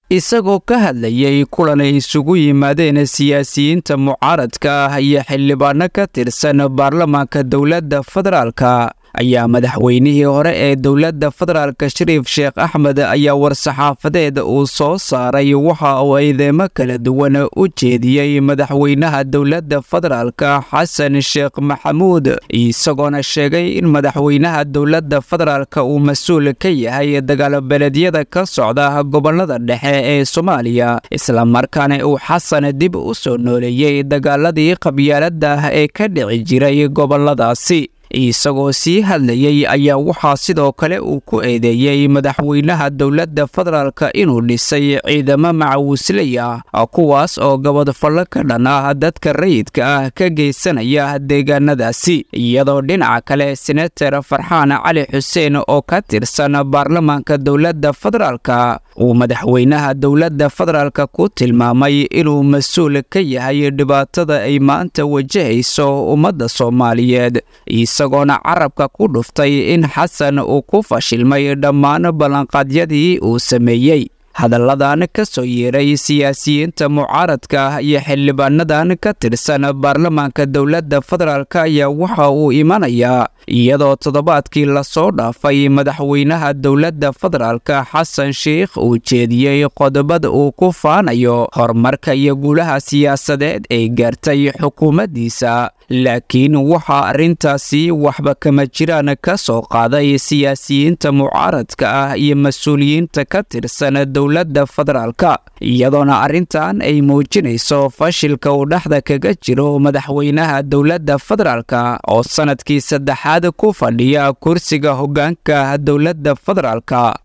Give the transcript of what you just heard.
isagoo ka hadlayay kulan ay isugu yimaadeen siyaasiyiinta mucaaradka ah iyo xildhibaano ka tirsan baarlamaanka dowladda federaalka ayaa madaxweynihii hore ee dowladda federaalka shariif sheekh axmed ayaa war-saxaafadeed uu soo saaray waxa uu eedeemo kala duwan u jeediyey madaxweynaha dowladda federaalka xasan sheekh maxamuud isagoona sheegay in madaxweynaha dowladda federaalka uu mas-uul ka yahay dagaalbeeleedyada ka socda gobolada dhexe ee soomaaliya islamarkaana uu xasan dib u soo nooleeyey dagaaladii qabyaalada ah ee ka dhici jiray goboladaasi isagoo sii hadlayey ayaa waxaa sidoo kale uu ku eedeeyey madaxweynaha dowladda federaalka inuu dhisay ciidamo macawisley ah kuwaas oo gabadfallo ka dhan ah dadka rayidka ah ka geysanaya deegaanadaasi iyadoo dhinaca kale senator farxaan cali xuseen oo ka tirsan baarlamaanka dowladda federaalka uu madaxweynaha dowladda federaalka ku tilmaamay inuu mas-uul ka yahay dhibaatada ay maanta wajahayso ummadda soomaaliyeed isagoona carabka ku dhuftay in xasan uu ku fashilmay dhammaan ballanqaadyadii uu sameeyey hadalladan ka soo yeeray siyaasiyiinta mucaaradka ah iyo xildhibaanadan ka tirsan baarlamaanka dowladda federaalk ayaa waxa uu imanayaa iyadoo toddobaadkii lasoo dhaafay madaxweynaha dowladda federaalka xasan sheikh uu jeediyey qodobada uu ku faanayo horumarka iyo guulaha siyaasadeed ay gaartay xukuumaddiisa laakiin waxaa arrintaasi waxba kama jiraan ka soo qaaday siyaasiyiinta mucaaradka ah iyo mas-uuliyiinta ka tirsan dowladda federaalka iyadoona arrintan ay muujinayso fashilka uu dhexda kaga jiro madaxweynaha dowladda federaalka oo sanadkii saddexaad ku fadhiya kursiga hoggaanka dowladda federaalka